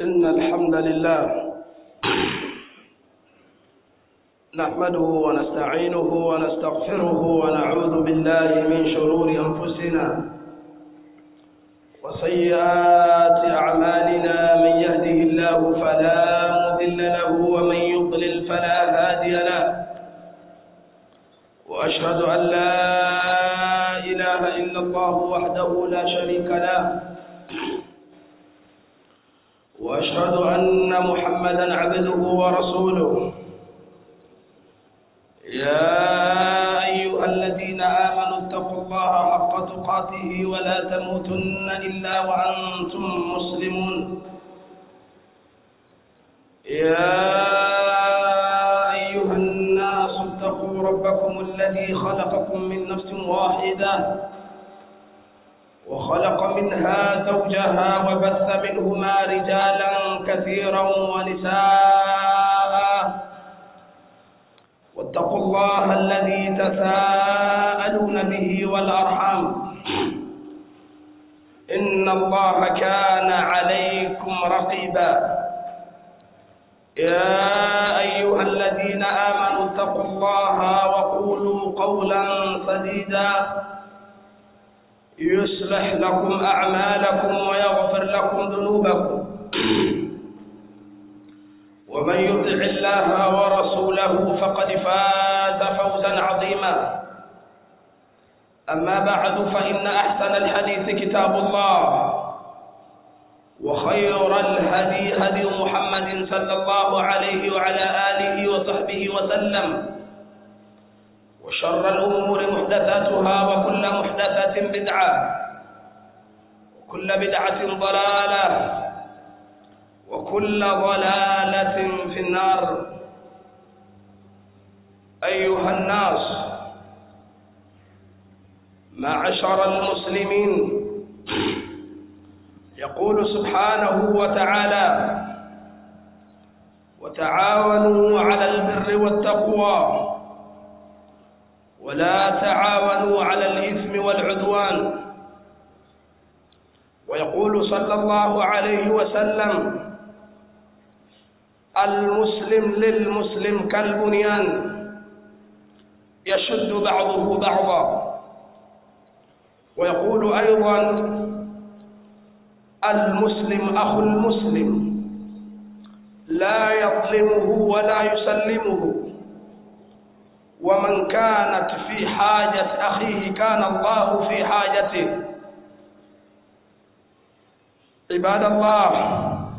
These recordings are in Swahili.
إن الحمد لله نحمده ونستعينه ونستغفره ونعوذ بالله من شرور أنفسنا وسيئات أعمالنا من يهده الله فلا مضل له ومن يضلل فلا هادي له وأشهد أن لا إله إلا الله وحده لا شريك له وأشهد أن محمدا عبده ورسوله يا أيها الذين آمنوا اتقوا الله حق تقاته ولا تموتن إلا وأنتم مسلمون يا أيها الناس اتقوا ربكم الذي خلقكم من نفس واحدة وخلق منها زوجها وبث منهما رجالا كثيرا ونساء واتقوا الله الذي تساءلون به والأرحام إن الله كان عليكم رقيبا يا أيها الذين آمنوا اتقوا الله وقولوا قولا سديدا يصلح لكم أعمالكم ويغفر لكم ذنوبكم ومن يطع الله ورسوله فقد فاز فوزا عظيما أما بعد فإن أحسن الحديث كتاب الله وخير الهدي هدي محمد صلى الله عليه وعلى آله وصحبه وسلم وشر الأمور محدثاتها وكل محدثة بدعة وكل بدعة ضلالة وكل ضلالة في النار أيها الناس معشر المسلمين يقول سبحانه وتعالى وتعاونوا على البر والتقوى ولا تعاونوا على الإثم والعدوان ويقول صلى الله عليه وسلم المسلم للمسلم كالبنيان يشد بعضه بعضا ويقول أيضا المسلم أخو المسلم لا يظلمه ولا يسلمه ومن كانت في حاجة أخيه كان الله في حاجته عباد الله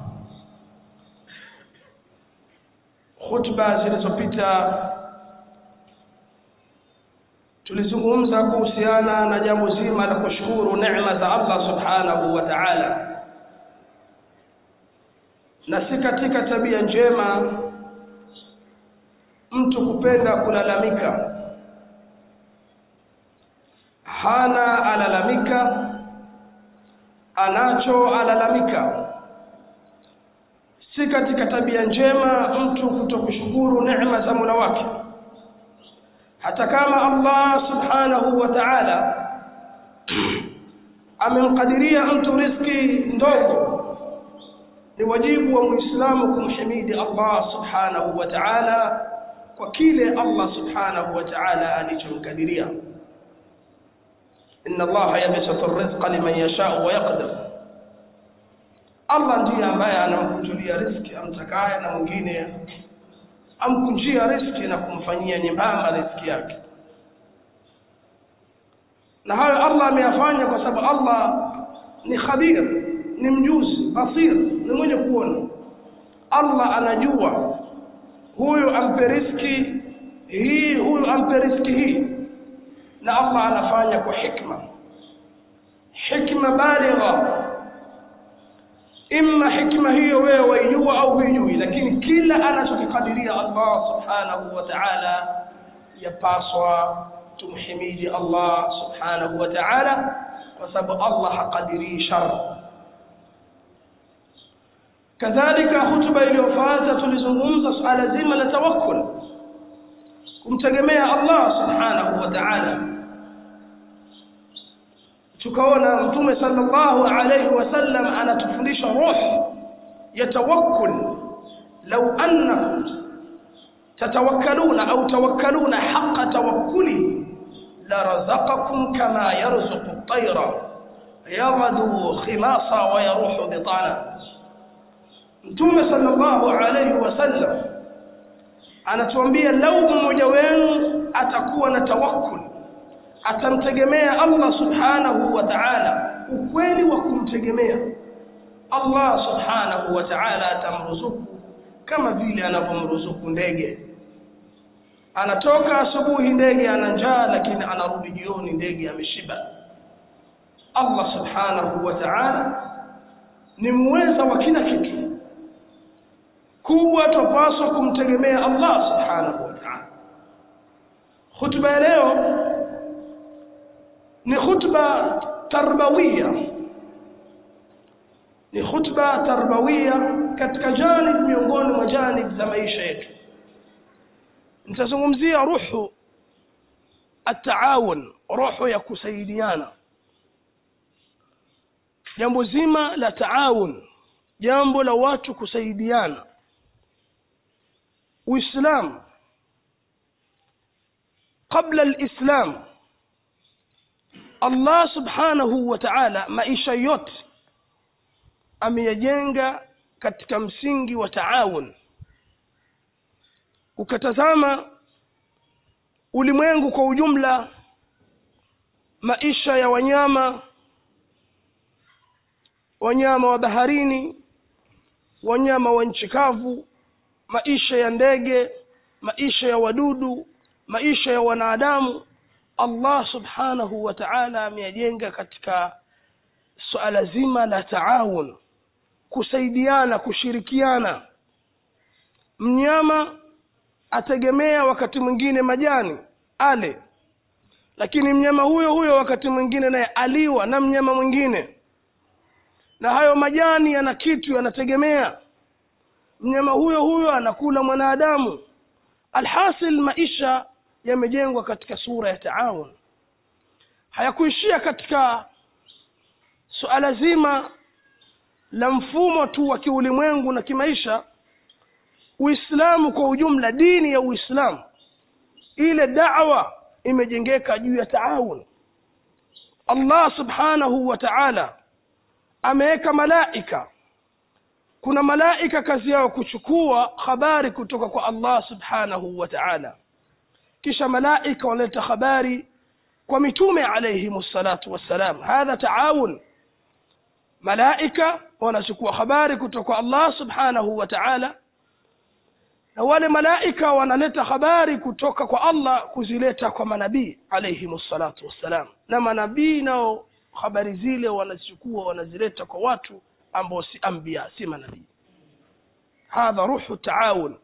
khutba zilizopita tulizungumza kuhusiana na jambo zima la kushukuru neema za Allah subhanahu wa ta'ala na si katika tabia njema mtu kupenda kulalamika hana alalamika anacho alalamika si katika tabia njema mtu kutokushukuru neema za Mola wake hata kama Allah subhanahu wa ta'ala amemkadiria mtu riziki ndogo ni wajibu wa muislamu kumhimidi Allah subhanahu wa ta'ala kwa kile Allah subhanahu wa ta'ala alichomkadiria inna Allah yabsutu ar-rizqa liman yasha'u wa yaqdir Allah ndiye ambaye anamkunjulia riziki amtakaye na mwingine amkunjia riziki na kumfanyia nyembamba riziki yake na hayo Allah ameyafanya kwa sababu Allah ni khabir ni mjuzi basir ni mwenye kuona Allah anajua huyu ampe riziki hii huyu ampe riziki hii na Allah anafanya kwa hikma hikma baligha imma hikma hiyo wewe waijua au huijui lakini kila anachokikadiria Allah subhanahu wa ta'ala yapaswa tumhimidi Allah subhanahu wa ta'ala kwa sababu Allah haqadiri shar kadhalika hutuba iliyofuata tulizungumza suala zima la tawakkul kumtegemea Allah subhanahu wa ta'ala tukaona mtume sallallahu alayhi wasallam anatufundisha roho ya tawakkul law annakum tatawakkaluna au tawakkaluna haqqa tawakkuli la razaqakum kama yarzuqu at-tayra yaghdu khimasa wa yaruhu bitana Mtume sallallahu alayhi wasallam anatuambia lau mmoja wenu atakuwa na tawakkul atamtegemea Allah subhanahu wa ta'ala ukweli wa kumtegemea Allah subhanahu wa ta'ala atamruzuku kama vile anavyomruzuku ndege anatoka asubuhi ndege ana njaa lakini anarudi jioni ndege ameshiba Allah subhanahu wa ta'ala ni muweza wa kila kitu kubwa tupaswa kumtegemea Allah subhanahu wa ta'ala khutba ya leo ni khutba tarbawia ni khutba tarbawia katika janib miongoni mwa janib za maisha yetu nitazungumzia ruhu ataawun roho ya kusaidiana jambo zima la taawun jambo la watu kusaidiana uislamu kabla alislam Allah subhanahu wa ta'ala maisha yote ameyajenga katika msingi wa taawun ukatazama ulimwengu kwa ujumla maisha ya wanyama wanyama wa baharini wanyama wa nchi kavu maisha ya ndege maisha ya wadudu maisha ya wanadamu Allah subhanahu wa ta'ala ameyajenga katika suala zima la taawun kusaidiana kushirikiana mnyama ategemea wakati mwingine majani ale lakini mnyama huyo huyo wakati mwingine naye aliwa na mnyama mwingine na hayo majani yana kitu yanategemea mnyama huyo huyo anakula mwanadamu alhasil maisha yamejengwa katika sura ya taawun hayakuishia katika suala zima la mfumo tu wa kiulimwengu na kimaisha uislamu kwa ujumla dini ya uislamu ile da'wa imejengeka juu ya taawun Allah subhanahu wa ta'ala ameweka malaika kuna malaika kazi yao kuchukua habari kutoka kwa Allah subhanahu wa ta'ala kisha malaika wanaleta habari kwa mitume alayhi salatu wassalam hadha taawun malaika wanachukua habari kutoka kwa Allah subhanahu wa ta'ala na wale malaika wanaleta habari kutoka kwa Allah kuzileta kwa manabii alayhi salatu wassalam na manabii nao habari zile wanazichukua wanazileta kwa watu ambao si anbiya si manabii hadha ruhu taawun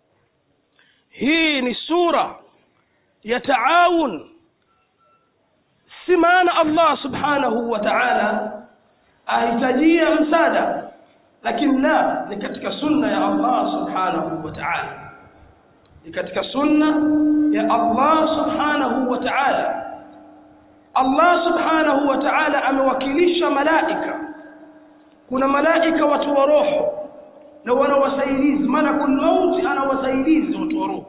hii ni sura ya taawun si maana Allah subhanahu wa ta'ala ahitajia msaada lakini la ni katika sunna ya Allah subhanahu wa ta'ala ni katika sunna ya Allah subhanahu wa ta'ala Allah subhanahu wa ta'ala amewakilisha malaika kuna malaika watu wa roho na wana wasaidizi malakul mauti ana wasaidizi watu wa roho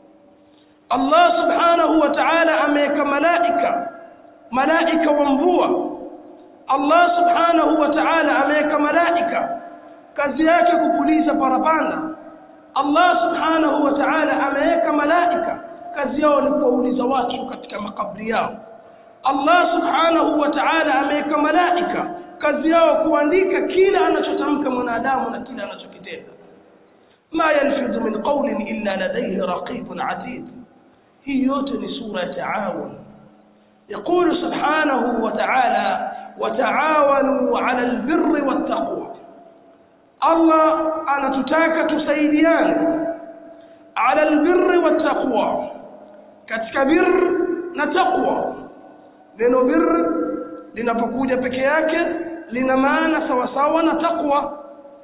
Allah subhanahu wa ta'ala ameweka malaika malaika wa mvua Allah subhanahu wa ta'ala ameweka malaika kazi yake kupuliza parapanda Allah subhanahu wa ta'ala ameweka malaika kazi yao ni kuwauliza watu katika makabri yao Allah subhanahu wa ta'ala ameweka malaika kazi yao kuandika kila anachotamka mwanadamu na kila anachokitenda ma yalfidhu min qawlin illa ladayhi raqibun atid hii yote ni sura ya taawun يقول سبحانه وتعالى وتعاونوا على البر والتقوى الله أنا تتاك تسيديان على البر والتقوى كتك بر نتقوى neno bir linapokuja peke yake lina maana sawasawa na taqwa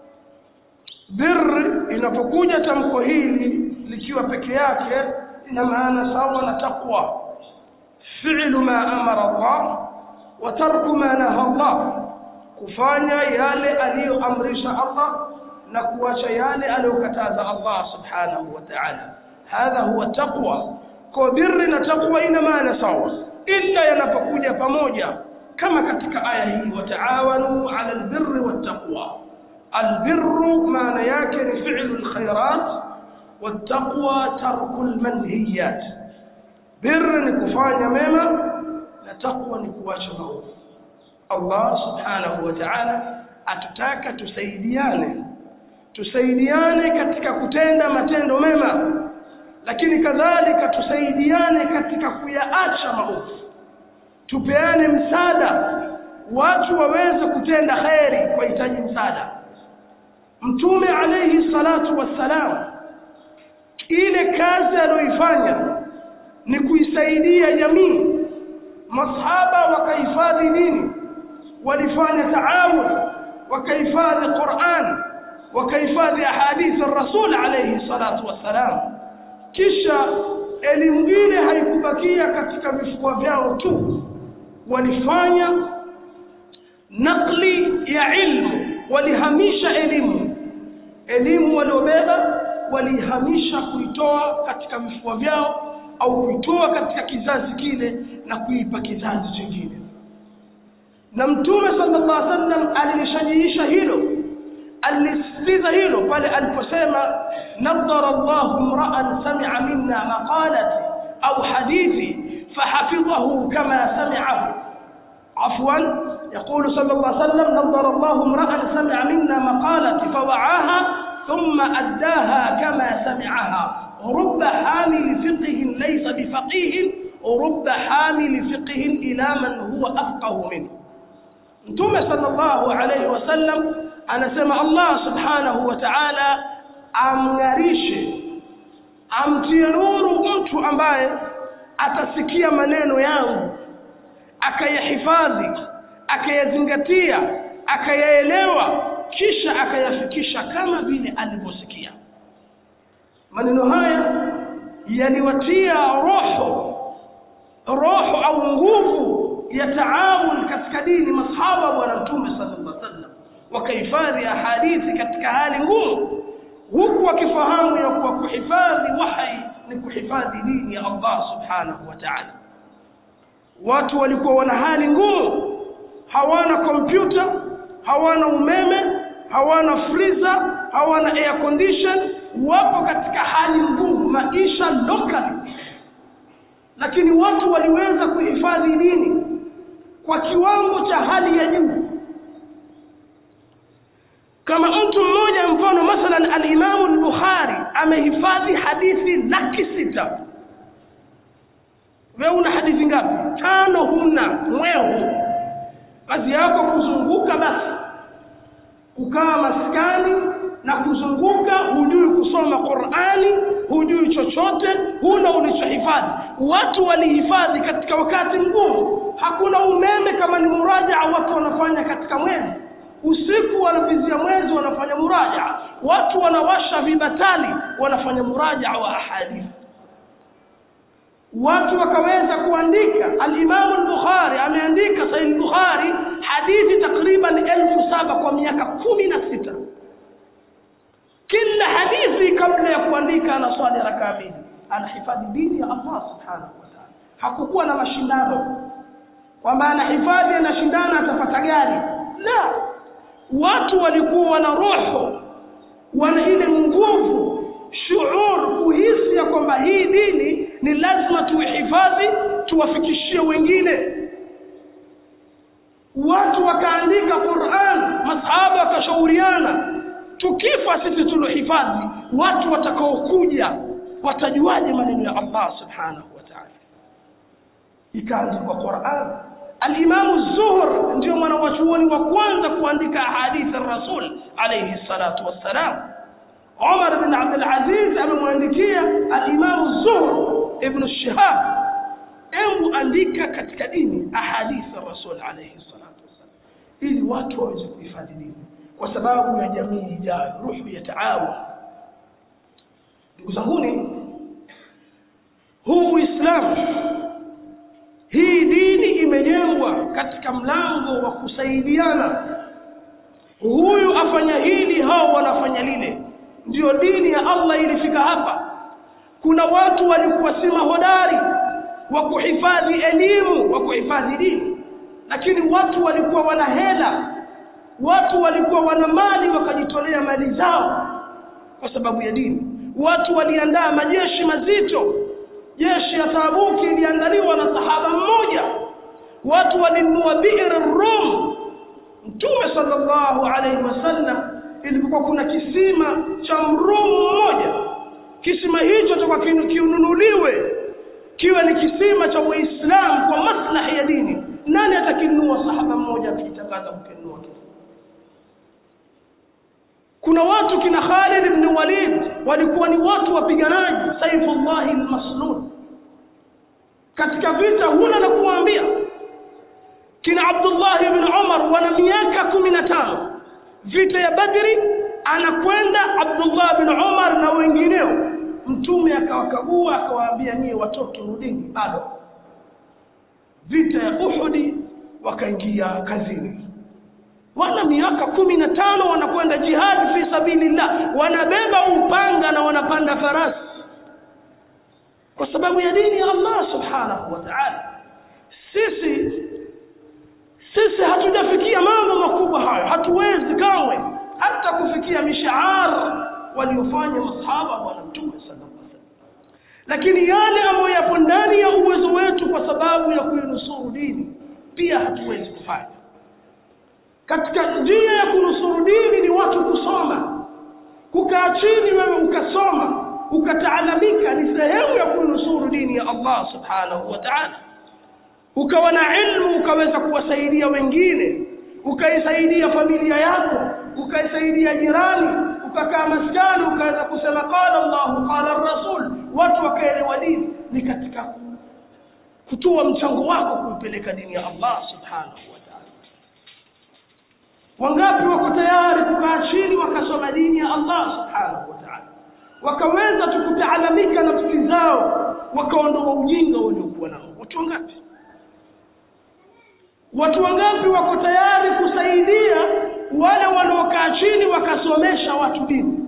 bir inapokuja tamko hili likiwa peke yake lina maana sawa na taqwa fi'lu ma amara Allah wa tarku ma naha Allah kufanya yale aliyoamrisha Allah na kuacha yale aliyokataza Allah subhanahu wa ta'ala hadha huwa taqwa kwa birri na taqwa ina maana sawa illa yanapokuja pamoja kama katika aya hii wataawanu ala albirri wattaqwa albirru maana yake ni fi'lu alkhairat wattaqwa tarku almanhiyat birri ni kufanya mema na taqwa ni kuacha maovu Allah subhanahu wa ta'ala atutaka tusaidiane tusaidiane katika kutenda matendo mema lakini kadhalika tusaidiane katika kuyaacha maovu tupeane msaada watu waweze kutenda kheri kwa hitaji msaada mtume alayhi salatu wassalam ile kazi aliyoifanya ni kuisaidia jamii masahaba wakahifadhi dini walifanya taawun wakahifadhi Qur'an wakahifadhi ahadithi rasul alayhi salatu wassalam kisha elimu ile haikubakia katika vifua vyao tu walifanya nakli ya ilmu walihamisha elimu elimu waliobeba walihamisha kuitoa katika vifua vyao au kuitoa katika kizazi kile na kuipa kizazi kingine na mtume sallallahu alaihi wasallam alilishajiisha hilo alisisitiza hilo pale aliposema nadhara Allahu imra'an sami'a minna maqalati au hadithi fahafidhahu kama sami'ahu afwan يقول صلى الله عليه وسلم نظر الله امرأ سمع منا مقالتي فوعاها ثم أداها كما سمعها رب حامل فقه ليس بفقيه ورب حامل فقه إلى من هو أفقه منه Mtume sallallahu alaihi wasallam anasema Allah subhanahu wa ta'ala amng'arishe amtie nuru mtu ambaye atasikia maneno yangu akayahifadhi akayazingatia akayaelewa kisha akayafikisha kama vile alivyosikia maneno haya yaliwatia roho roho au nguvu ya taawun katika dini masahaba bwana mtume sallallahu alaihi wasallam wakahifadhi ahadithi katika hali ngumu huku wakifahamu ya kuwa kuhifadhi wahyi ni kuhifadhi dini ya Allah subhanahu wa ta'ala watu walikuwa wana hali ngumu hawana kompyuta hawana umeme hawana freezer hawana air condition wapo katika hali ngumu maisha locally lakini watu waliweza kuhifadhi dini kwa kiwango cha hali ya juu kama mtu mmoja mfano mathalan al-Imam al-Bukhari amehifadhi hadithi laki sita wewe una hadithi ngapi tano huna mwehu kazi yako kuzunguka basi kukaa maskani na kuzunguka hujui kusoma Qur'ani hujui chochote huna ulichohifadhi watu walihifadhi katika wakati mgumu hakuna umeme kama ni muraja watu wanafanya katika mwezi usiku wanavizia mwezi wanafanya muraja watu wanawasha vibatali wanafanya muraja wa ahadithi watu wakaweza kuandika al-Imam al-Bukhari ameandika Sahih Bukhari hadithi takriban elfu saba kwa miaka kumi na sita kila hadithi kabla ya kuandika anaswali rakaa mbili anahifadhi dini ya Allah subhanahu wa ta'ala hakukuwa na mashindano kwamba anahifadhi anashindana atapata gari la watu walikuwa na roho wana ile nguvu shuur kuhisi ya kwamba hii dini ni lazima tuihifadhi tuwafikishie wengine watu wakaandika Qur'an masahaba wakashauriana tukifa sisi tulohifadhi watu watakaokuja watajuaje maneno ya Allah subhanahu wa ta'ala ikaandikwa Qur'an Al-Imam Zuhr ndio mwanachuoni wa kwanza kuandika hadithi Rasul alayhi salatu wassalam Umar bin Abdul Aziz amemwandikia al-Imam Zuhr ibn Shihab hebu andika katika dini ahadithi Rasul alayhi salatu wassalam ili watu waweze kuhifadhi dini kwa sababu ya jamii ijayo ruhu ya taawun ndugu zanguni huu Uislamu hii dini imejengwa katika mlango wa kusaidiana huyu afanya hili hao wanafanya lile ndiyo dini ya Allah ilifika hapa kuna watu walikuwa si mahodari wa kuhifadhi elimu wa kuhifadhi dini lakini watu walikuwa wana hela watu walikuwa wana mali wakajitolea mali zao kwa sababu ya dini watu waliandaa majeshi mazito jeshi ya Tabuki iliandaliwa na sahaba mmoja watu walinunua bi'r rum mtume sallallahu alaihi wasallam ilipokuwa kuna kisima cha mrumu mmoja kisima hicho toka kiununuliwe kiwe ni kisima cha Uislamu kwa maslahi ya dini nani atakinunua sahaba mmoja akijitangaza kukinunua kuna watu kina Khalid ibn Walid walikuwa ni watu wapiganaji Saifullah al-Maslul katika vita huna na kuambia kina Abdullah ibn Umar wana miaka kumi na tano vita ya Badri anakwenda Abdullah ibn Umar na wengineo mtume akawakagua akawaambia nyie watoto rudini bado vita ya Uhudi wakaingia kazini wana miaka kumi na tano wanakwenda jihad fi sabilillah wanabeba upanga na wanapanda farasi kwa sababu ya dini ya Allah subhanahu wa ta'ala sisi sisi hatujafikia mambo makubwa hayo hatuwezi kamwe hata kufikia mishaar waliofanya masahaba wa mtume sallallahu alaihi wasallam lakini yale ambayo yapo ndani ya uwezo wetu kwa sababu ya kuinusuru dini pia hatuwezi kufanya katika njia ya kunusuru dini ni watu kusoma kukaa chini wewe ukasoma ukataalamika ni sehemu ya kunusuru dini ya Allah subhanahu wa ta'ala ukawa na ilmu ukaweza kuwasaidia wengine ukaisaidia familia yako ukaisaidia jirani ukakaa maskani ukaweza kusema qala Allah qala rasul watu wakaelewa dini ni katika kutoa mchango wako kuipeleka dini ya Allah subhanahu wa ta'ala wangapi wako tayari kukaa chini wakasoma dini ya Allah subhanahu wa ta'ala wakaweza tukutaalamika nafsi zao wakaondoa ujinga waliokuwa nao watu wangapi watu wangapi wako tayari kusaidia wale wanaokaa chini wakasomesha watu dini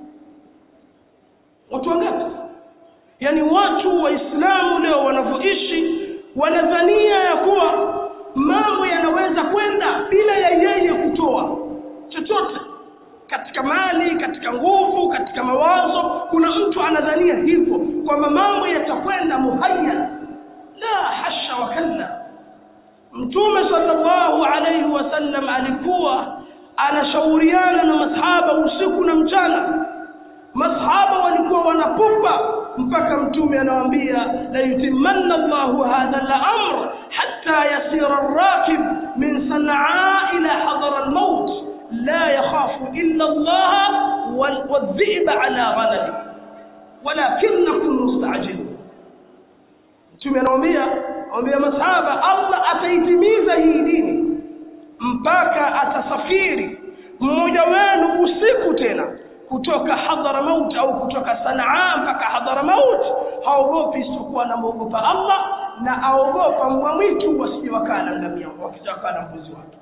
watu wangapi yani watu waislamu leo wanavyoishi wanadhania ya kuwa mambo yanaweza kwenda bila ya yeye kutoa chochote katika mali katika nguvu katika mawazo kuna mtu anadhania hivyo kwamba mambo yatakwenda muhayya la hasha wa kalla mtume sallallahu alayhi wasallam alikuwa anashauriana na masahaba usiku na mchana masahaba walikuwa wanapupa mpaka mtume anawaambia la yutimanna Allahu hadha al-amr hatta yasira ar-rakib min sanaa ila hadara al-maut la yakhafu illa Allah wal-dhi'b ala ghanami walakinnakum musta'jilun mtume anawaambia anawaambia masahaba Allah ataitimiza hii dini mpaka atasafiri mmoja wenu usiku tena kutoka Hadramaut au kutoka Sanaa mpaka Hadramaut haogopi isipokuwa anamwogopa Allah na aogopa mbwa mwitu wasije wakala ngamia wakitaka na mbuzi wake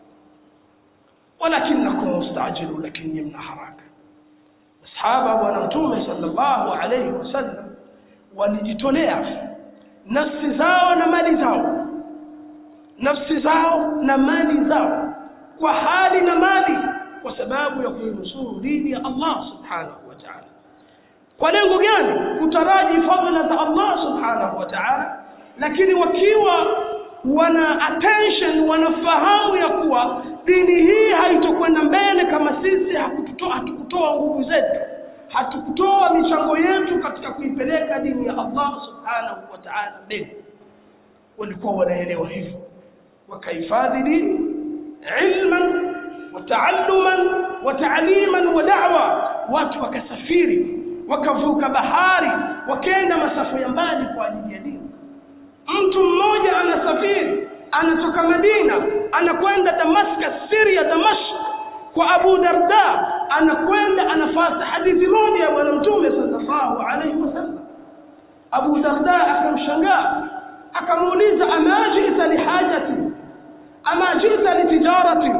walakinakum mustajilu lakini mna haraka sahaba bwana mtume sallallahu alayhi wasallam walijitolea nafsi zao na mali zao nafsi zao na mali zao kwa hali na mali kwa sababu ya kuinusuru dini ya Allah subhanahu wa ta'ala kwa lengo gani kutaraji fadhila za Allah subhanahu wa ta'ala lakini wakiwa wana attention wanafahamu ya kuwa dini hii haitokwenda mbele kama sisi hakututoa hatukutoa nguvu zetu hatukutoa michango yetu katika kuipeleka dini ya Allah subhanahu wa ta'ala mbele walikuwa wanaelewa hivyo wakahifadhi dini ilman wataalluman wataaliman wa da'wa watu wakasafiri wakavuka bahari wakaenda masafa ya mbali kwa ajili ya dini mtu mmoja anasafiri anatoka Madina anakwenda Damascus Syria Damashq kwa Abu Darda anakwenda anafata hadithi moja ya bwana mtume sallallahu alaihi wasallam Abu Darda akamshangaa akamuuliza ama jita lihajati ama jita litijarati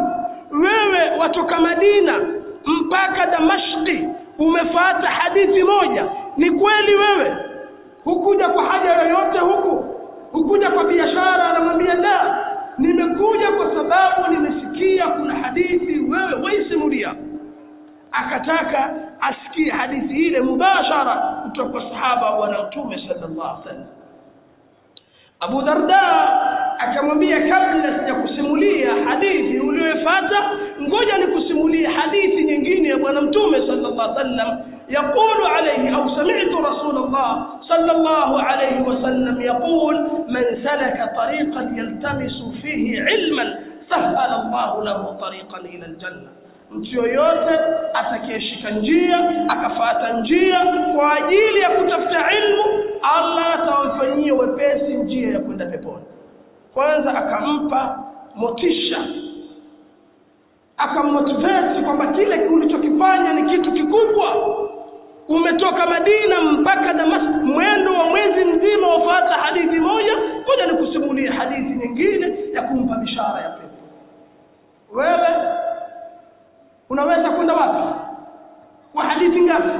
wewe watoka madina mpaka damashki umefata hadithi moja ni kweli wewe hukuja kwa haja yoyote huku hukuja kwa biashara anamwambia la nimekuja kwa sababu nimesikia kuna hadithi wewe waisimulia akataka asikie hadithi ile mubashara kutoka kwa sahaba bwana mtume sallallahu alaihi wasallam Abu Darda akamwambia kabla sijakusimulia hadithi uliyofuata ngoja nikusimulie hadithi nyingine ya bwana mtume sallallahu alaihi wasallam يقول عليه أو سمعت رسول الله صلى الله عليه وسلم يقول من سلك طريقا يلتمس فيه علما سهل الله له طريقا إلى الجنة mtu yoyote atakayeshika njia akafata njia kwa ajili ya kutafuta ilmu allah atawafanyia wepesi njia ya kwenda peponi kwanza akampa motisha akammotiveti kwamba kile ulichokifanya ni kitu kikubwa umetoka madina mpaka damas mwendo wa mwezi mzima wafata hadithi moja moja ni kusimulia hadithi nyingine ya kumpa bishara ya pepo wewe unaweza kwenda wapi kwa hadithi ngapi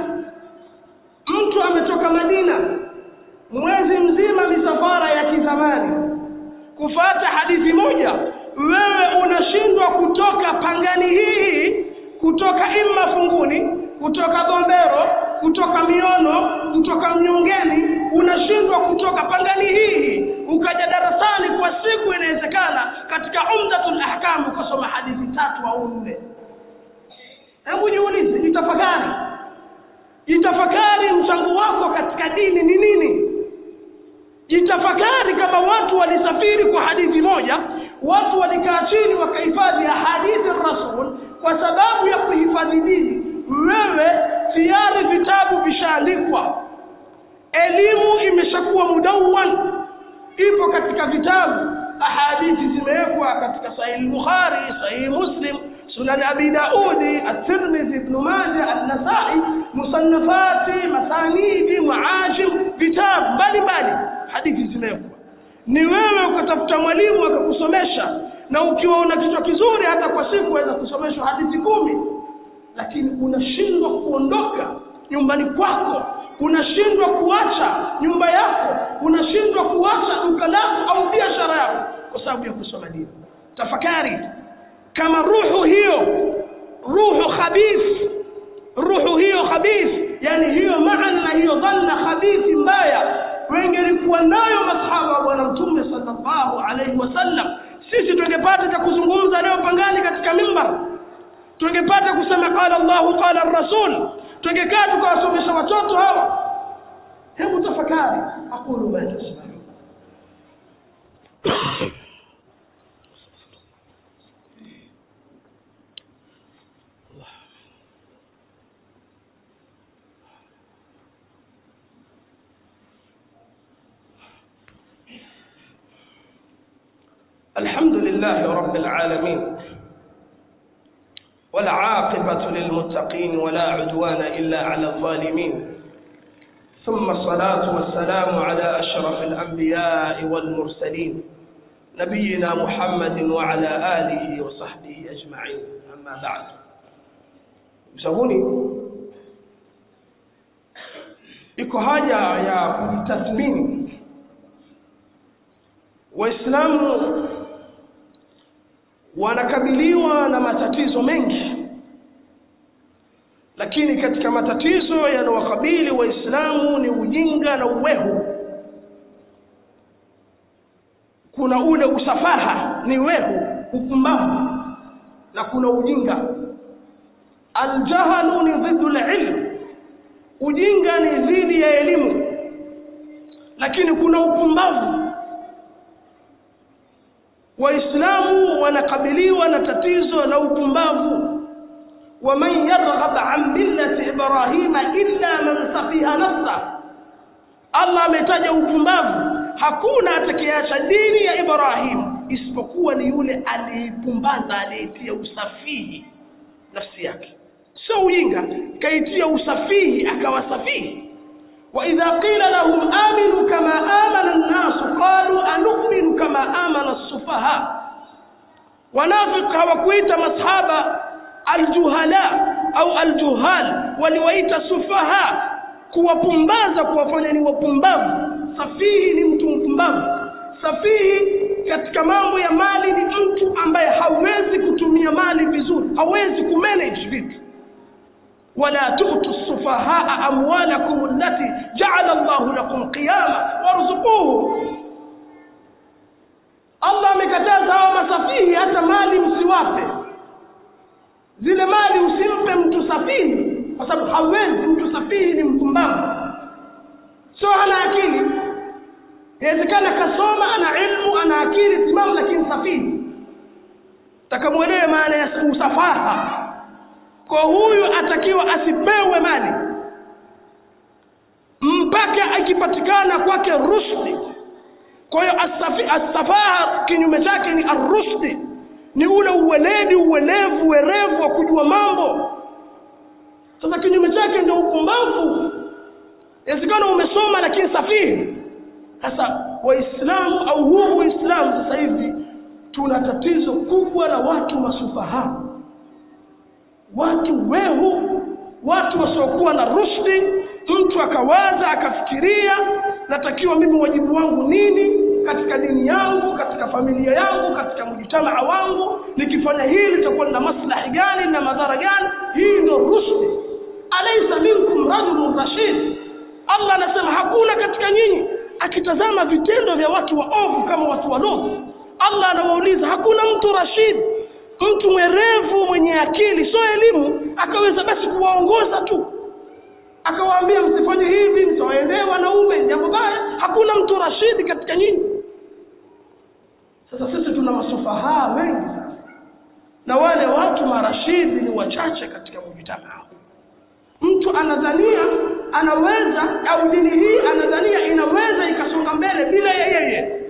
mtu ametoka madina mwezi mzima misafara ya kizamani kufata hadithi moja wewe unashindwa kutoka pangani hii kutoka imma funguni kutoka bombero kutoka miono kutoka mnyongeni unashindwa kutoka pangani hii ukaja darasani kwa siku inawezekana katika umdatul ahkam ukasoma hadithi tatu au nne hebu jiulize jitafakari jitafakari mchango wako katika dini ni nini jitafakari kama watu walisafiri kwa hadithi moja watu walikaa chini wakahifadhi hadithi rasul kwa sababu ya kuhifadhi dini wewe tayari vitabu vishaandikwa elimu imeshakuwa mudawan ipo katika vitabu ahadithi zimewekwa katika sahihi bukhari sahihi muslim sunan abi daudi at-tirmidhi ibn majah an-nasai musannafati masanidi muajim vitabu mbalimbali hadithi zimewekwa ni wewe ukatafuta mwalimu akakusomesha na ukiwa una kichwa kizuri hata kwa siku waweza kusomeshwa hadithi kumi lakini unashindwa kuondoka nyumbani kwako unashindwa kuacha nyumba yako unashindwa kuacha duka lako au biashara yako kwa sababu ya kusoma dini tafakari kama ruhu hiyo ruhu khabith ruhu hiyo khabith yani hiyo maana hiyo dhanna khabithi mbaya wengelikuwa nayo masahaba wa bwana mtume sallallahu alaihi wasallam sisi tungepata cha kuzungumza leo pangani katika mimbar tungepata kusema qala Allahu qala rasul tungekaa tukawasomesha watoto hawa hebu tafakari aqulu ma tasma'un الحمد لله رب العالمين والعاقبة للمتقين ولا عدوان إلا على الظالمين ثم الصلاة والسلام على أشرف الأنبياء والمرسلين نبينا محمد وعلى آله وصحبه أجمعين أما بعد msahuni iko haja ya kujitathmini waislamu wanakabiliwa na matatizo mengi lakini katika matatizo yanayowakabili waislamu ni ujinga na uwehu kuna ule usafaha ni wehu upumbavu na kuna ujinga aljahalu ni dhiddu lilm ujinga ni dhidi ya elimu lakini kuna upumbavu waislamu wanakabiliwa na tatizo la upumbavu waman yarghab an millati ibrahima illa man safiha nafsa allah ametaja upumbavu hakuna atakayeacha dini ya ibrahim isipokuwa ni yule aliyepumbaza aliyetia usafihi nafsi yake sio ujinga kaitia usafihi akawa safihi وإذا قيل لهم آمنوا كما آمن الناس قالوا أنؤمن كما آمن السفهاء wanafiki hawakuita masahaba aljuhala au aljuhal waliwaita sufaha kuwapumbaza kuwafanya ni wapumbavu safihi ni mtu mpumbavu safihi katika mambo ya mali ni mtu ambaye hawezi kutumia mali vizuri hawezi kumanage vitu wala tu'tu sufahaa amwalakum allati ja'ala Allahu lakum qiyama warzuquhu Allah amekataza hawa masafihi hata mali msiwape zile mali usimpe mtu safihi kwa sababu hawezi mtu safihi ni mpumbavu sio hana akili inawezekana kasoma ana ilmu ana akili timamu lakini safihi takamwelewe maana ya usafaha kwa huyu atakiwa asipewe mali mpaka akipatikana kwake rushdi kwa hiyo asafaha kinyume chake ni arushdi ni ule uweledi uwelevu werevu wa kujua mambo sasa kinyume chake ndio upumbavu inawezekana umesoma lakini safihi sasa waislamu au huu uislamu sasa hivi tuna tatizo kubwa la watu masufaha watu wehu watu wasiokuwa na rushdi mtu akawaza akafikiria natakiwa mimi wajibu wangu nini katika dini yangu katika familia yangu katika mjitamaa wangu nikifanya hili litakuwa na maslahi gani na madhara gani hii ndio rushdi alaysa minkum rajulun rashid Allah anasema hakuna katika nyinyi akitazama vitendo vya watu waovu kama watu wadogo Allah anawauliza hakuna mtu rashid mtu mwerevu mwenye akili sio elimu akaweza basi kuwaongoza tu akawaambia msifanye hivi mtawaendea wanaume jambo baya hakuna mtu rashidi katika nyinyi sasa sisi tuna masufahaa wengi sasa na wale watu marashidi ni wachache katika mujitamaa mtu anadhania anaweza au dini hii anadhania inaweza ikasonga mbele bila ya yeye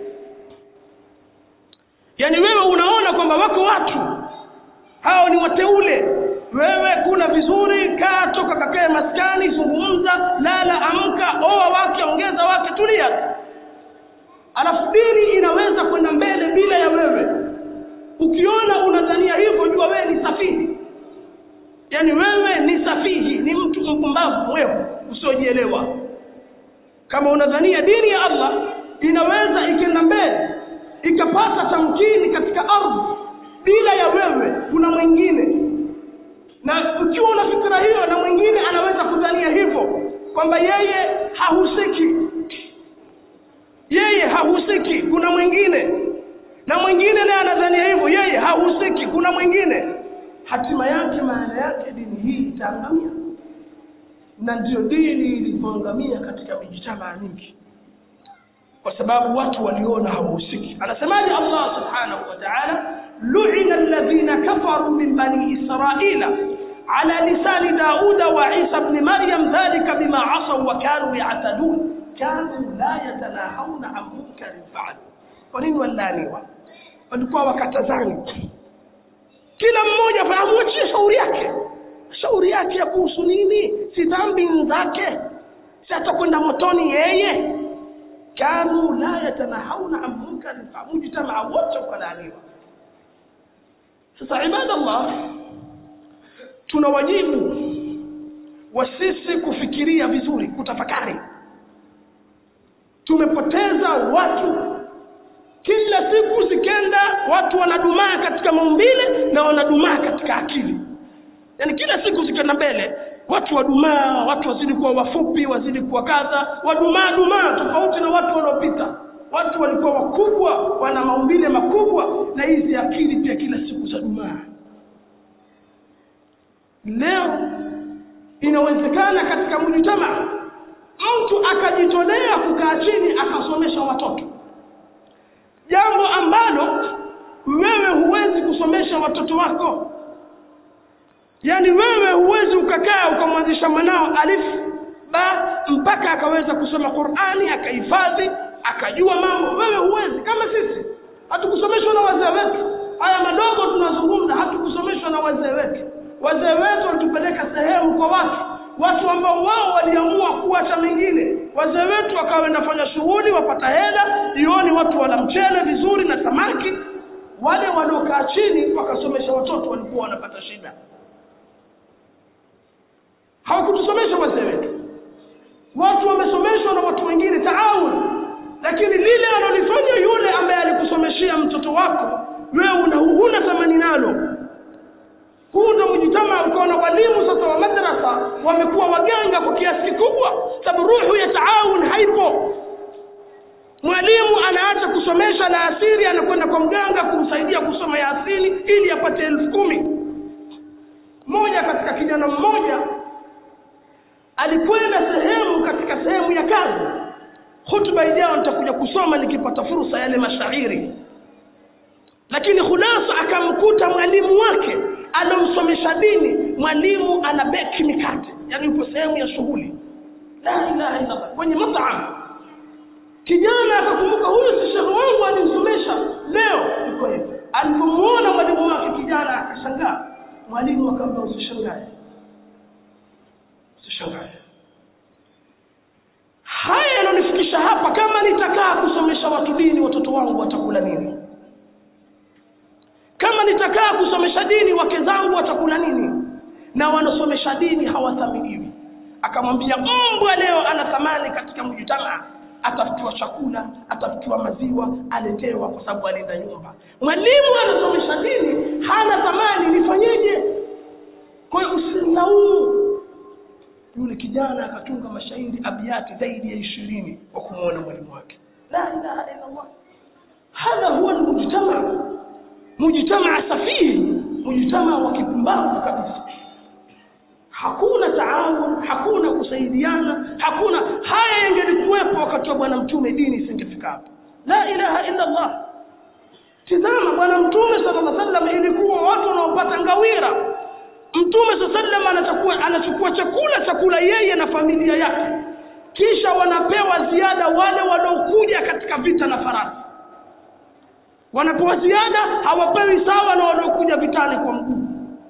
yaani wewe unaona kwamba wako watu hao ni wateule wewe kuna vizuri kaa toka kakae maskani zungumza lala amka oa wake ongeza wake tulia alafu dini inaweza kwenda mbele bila ya wewe ukiona unadhania hivyo jua wewe ni safihi yaani wewe ni safihi ni mtu mpumbavu wewe usiojielewa kama unadhania dini ya Allah inaweza ikienda mbele ikapata tamkini katika ardhi bila ya wewe kuna mwingine na ukiwa una fikra hiyo na mwingine anaweza kudhania hivyo kwamba yeye hahusiki yeye hahusiki kuna mwingine na mwingine naye anadhania hivyo yeye hahusiki kuna mwingine hatima yake maana yake dini hii itaangamia na ndiyo dini ilivyoangamia katika mijitamaa mingi kwa sababu watu waliona hawahusiki anasemaje Allah subhanahu wa ta'ala lu'ina alladhina kafaru min bani israila ala lisani dauda wa isa ibn maryam dhalika bima asaw wa kanu ya'tadun kanu la yatanahawna an munkarin fa'alu kwa nini walaniwa walikuwa wakatazani kila mmoja fahamuachie shauri yake shauri yake ya kuhusu nini si dhambi zake si atakwenda motoni yeye kanu la yatanahawna an munkarin mujtamaa wote ukalaaniwa sasa ibadallah tuna wajibu wa sisi kufikiria vizuri kutafakari tumepoteza watu kila siku zikenda watu wanadumaa katika maumbile na wanadumaa katika akili yaani kila siku zikenda mbele watu wadumaa watu wazidi kuwa wafupi wazidi kuwa kadha wadumaa dumaa tofauti na watu wanaopita watu walikuwa wakubwa wana maumbile makubwa na hizi akili pia kila siku za dumaa leo inawezekana katika mujitamaa mtu akajitolea kukaa chini akasomesha watoto jambo ambalo wewe huwezi kusomesha watoto wako yaani wewe huwezi ukakaa ukamwanzisha mwanao alif ba mpaka akaweza kusoma Qur'ani akahifadhi akajua mambo wewe huwezi kama sisi hatukusomeshwa na wazee wetu haya madogo tunazungumza hatukusomeshwa na wazee wetu wazee wetu walitupeleka sehemu kwa watu watu ambao wao waliamua kuacha mengine wazee wetu wakawa wanafanya shughuli wapata hela jioni watu wana mchele vizuri na samaki wale waliokaa chini wakasomesha watoto walikuwa wanapata shida hawakutusomesha wazee wetu watu wamesomeshwa na watu wengine taawun lakini lile analolifanya yule ambaye alikusomeshea mtoto wako wewe una huna thamani nalo huu ndo mjitama ukaona walimu sasa wa madrasa wamekuwa waganga kwa kiasi kikubwa sababu ruhu ya taawun haipo mwalimu anaacha kusomesha la asiri anakwenda kwa mganga kumsaidia kusoma yasini ili apate elfu kumi mmoja katika kijana mmoja alikwenda sehemu katika sehemu ya kazi hutuba ijayo nitakuja kusoma nikipata fursa yale mashairi lakini khulasa akamkuta mwalimu wake alomsomesha dini mwalimu ana beki mikate yani yupo sehemu ya shughuli la ilaha illallah kwenye matam kijana akakumbuka huyu si shehe wangu alimsomesha leo iko hivi alipomuona mwalimu wake kijana akashangaa mwalimu akamwambia usishangae usishangae haya yananifikisha hapa kama nitakaa kusomesha watu dini watoto wangu watakula nini kama nitakaa kusomesha dini wake zangu watakula nini na wanasomesha dini hawathaminiwi akamwambia mbwa leo ana thamani katika mjitamaa atafutiwa chakula atafutiwa maziwa aletewa kwa sababu alinda nyumba mwalimu anasomesha dini hana thamani nifanyeje kwa hiyo usimlaumu yule kijana akatunga mashairi abiati zaidi ya ishirini kwa kumwona mwalimu wake la ilaha illa allah hadha huwa almujtama mujtamaa safihi mujtamaa wa kipumbavu kabisa hakuna taawun hakuna kusaidiana hakuna haya yangelikuwepo wakati wa bwana mtume dini isingefika hapo la ilaha illa allah tizama bwana mtume sallallahu alaihi wasallam ilikuwa watu wanaopata ngawira mtume sallallahu alaihi wasallam anachukua anachukua chakula chakula yeye na familia yake kisha wanapewa ziada wale waliokuja katika vita na farasi wanapewa ziada hawapewi sawa na waliokuja vitani kwa mguu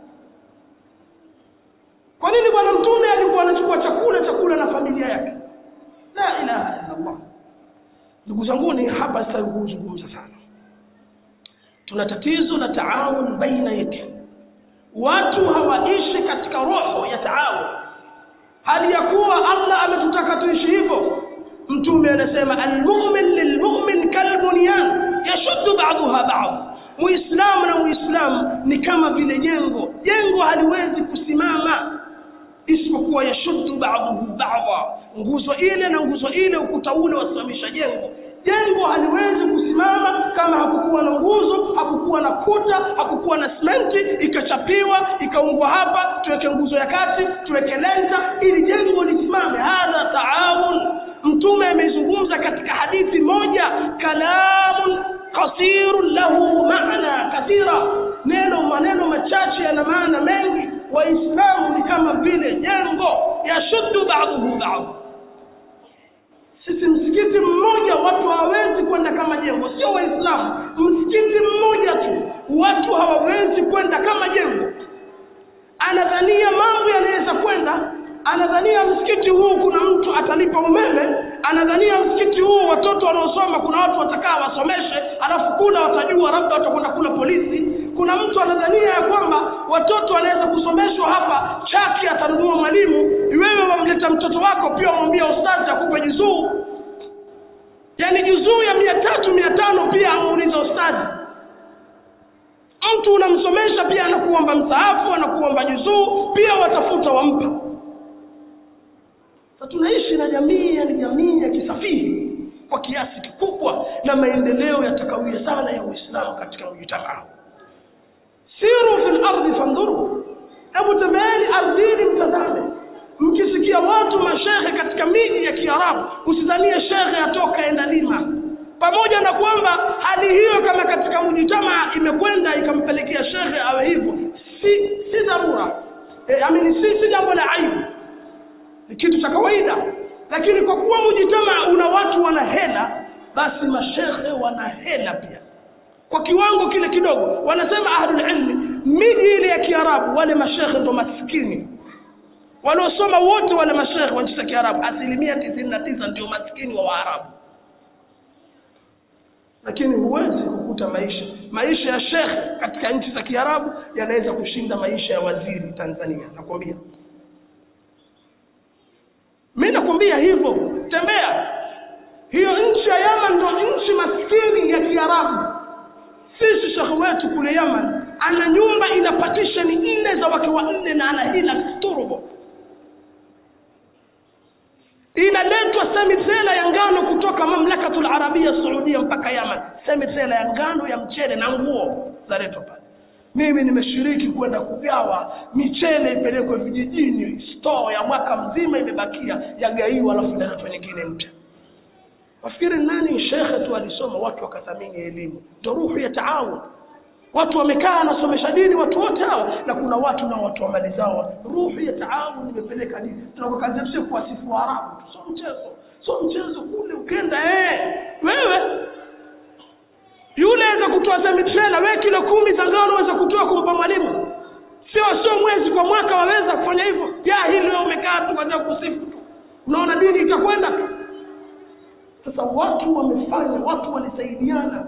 kwa nini bwana mtume alikuwa anachukua chakula chakula na familia yake la ilaha illa allah ndugu zanguni hapa sitaki kuzungumza sana tuna tatizo la taawun baina yetu watu hawaishi katika roho ya taawun hali ya kuwa allah ametutaka tuishi hivyo mtume anasema almu'min lilmu'min kalbunyan yashuddu ba'daha ba'd muislamu na muislamu ni kama vile jengo jengo haliwezi kusimama isipokuwa yashuddu ba'dahu ba'dha nguzo ile na nguzo ile ukuta ule wasimamisha jengo jengo haliwezi kusimama kama hakukuwa na nguzo hakukuwa na kuta hakukuwa na simenti ikachapiwa ikaungwa hapa tuweke nguzo ya kati tuweke lenta ili jengo lisimame hadha taawun mtume amezungumza katika hadithi moja kalamun qasirun lahu maana kathira neno maneno machache yana maana mengi waislamu ni kama vile jengo yashuddu ba'dahu ba'd sisi msikiti mmoja watu hawawezi kwenda kama jengo sio waislamu msikiti mmoja tu watu hawawezi kwenda kama jengo anadhania mambo yanaweza kwenda anadhania msikiti huu kuna mtu atalipa umeme anadhania msikiti huu watoto wanaosoma kuna watu watakaa wasomeshe alafu kula watajua labda watakwenda kula polisi kuna mtu anadhania ya kwamba watoto wanaweza kusomeshwa hapa chaki atanunua mwalimu wewe wamleta mtoto wako pia wamwambia ustazi akupe juzuu yaani juzuu ya mia tatu mia tano pia amuuliza ustazi mtu unamsomesha pia anakuomba msaafu anakuomba juzuu pia watafuta wampa sasa tunaishi na jamii yani jamii ya kisafihi kwa kiasi kikubwa na maendeleo yatakawia sana ya uislamu katika mjitamaa siru fil ardi fandhuru hebu tembeeni ardhini mtazame mkisikia watu mashehe katika miji ya kiarabu usidhanie shehe atoka enda lima pamoja na kwamba hali hiyo kama katika mjitamaa imekwenda ikampelekea shehe awe hivyo si si dharura e, amini si si jambo la aibu ni kitu cha kawaida lakini kwa kuwa mujitama una watu wana hela basi mashehe wana hela pia kwa kiwango kile kidogo wanasema ahlul ilmi miji ile ya kiarabu wale mashehe ndo maskini waliosoma wote wale mashehe wa nchi za kiarabu asilimia tisini na tisa ndio maskini wa waarabu lakini huwezi kukuta kutafuta maisha maisha ya shekhe katika nchi za kiarabu yanaweza kushinda maisha ya waziri tanzania nakwambia mi nakwambia hivyo tembea hiyo nchi ya yaman ndo nchi maskini ya kiarabu sisi shekhe wetu kule yaman ana nyumba ina patisheni nne za wake wanne na ana hila turbo inaletwa semitela ya ngano kutoka mamlakatul arabia saudia mpaka yaman semitela ya ngano ya mchele na nguo zaletwa pale mimi nimeshiriki kwenda kugawa michele ipelekwe vijijini store ya mwaka mzima imebakia yagaiwa alafu inaletwa nyingine mpya wafikiri nani shekhe tu alisoma watu wakathamini elimu ndo ruhu ya taawun watu wamekaa anasomesha dini watu wote hawa na kuna watu nao watu wa mali zao ruhu ya taawun imepeleka dini tunakuwa kazi yetu sio kuwasifu Waarabu tu sio mchezo sio mchezo kule ukenda eh wewe yule aweza kutoa semitrela wewe kilo kumi za ngano waweza kutoa kumpa mwalimu sio sio mwezi kwa mwaka waweza kufanya hivyo ya hili wewe umekaa tu kwa kusifu tu unaona dini itakwenda sasa watu wamefanya watu walisaidiana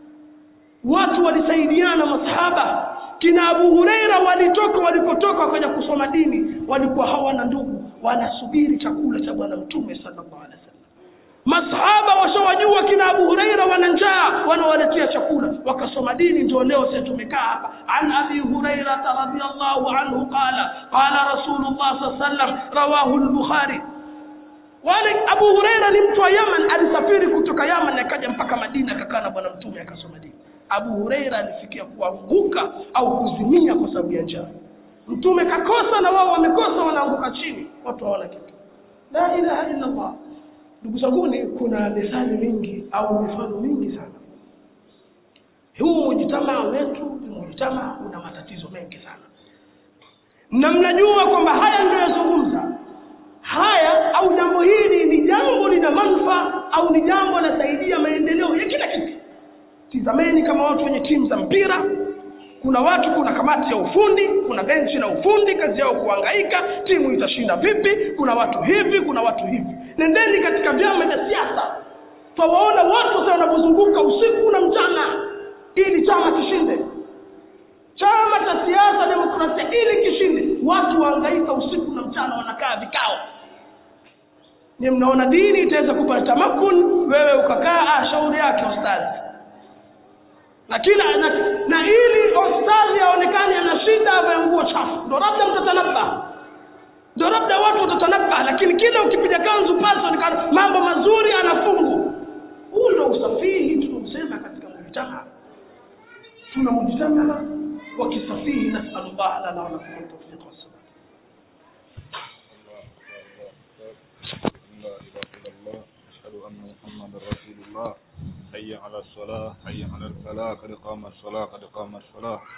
watu walisaidiana masahaba kina Abu Huraira walitoka walipotoka wakaja kusoma dini walikuwa hawana ndugu wanasubiri chakula cha bwana mtume sallallahu alaihi wasallam masahaba washawajua kina Abu Huraira wana njaa wanawaletea chakula wakasoma dini ndio leo sisi tumekaa hapa an Abi Huraira radhiyallahu anhu qala qala Rasulullah sallallahu alaihi wasallam rawahu al-Bukhari wale Abu Huraira ni mtu wa Yaman alisafiri kutoka Yaman akaja mpaka Madina akakaa na bwana mtume akasoma dini Abu Huraira alifikia kuanguka au kuzimia kwa sababu ya njaa mtume kakosa na wao wamekosa wanaanguka chini watu hawana kitu la ilaha illa Allah ndugu zanguni kuna methali mingi au mifano mingi sana huu mujitamaa wetu ni mujitamaa una matatizo mengi sana na mnajua kwamba haya ndio yazungumza haya au jambo hili ni jambo lina manufaa au ni jambo linasaidia maendeleo ya kila kitu tizameni kama watu wenye timu za mpira kuna watu kuna kamati ya ufundi kuna benchi la ufundi kazi yao kuhangaika timu itashinda vipi kuna watu hivi kuna watu hivi nendeni katika vyama vya siasa twawaona watu sasa wanapozunguka usiku na mchana ili chama kishinde chama cha siasa demokrasia ili kishinde watu wahangaika usiku na mchana wanakaa vikao ni mnaona dini itaweza kupata tamakun wewe ukakaa ah shauri yake ustazi na kila na, na ili ustazi aonekane ana shida avae nguo chafu ndo labda mtatanabba ndo labda watu watatanabba lakini kila ukipiga kanzu paso mambo mazuri anafungu huu ndo usafihi tunausema katika mujtamaa tuna mujtamaa wa kisafihi nasalullah lana walakum tawfiq wassalam لا إله إلا الله أشهد أن محمدا رسول الله حي على الصلاة حي على الفلاح قد قام الصلاة قد قام الصلاة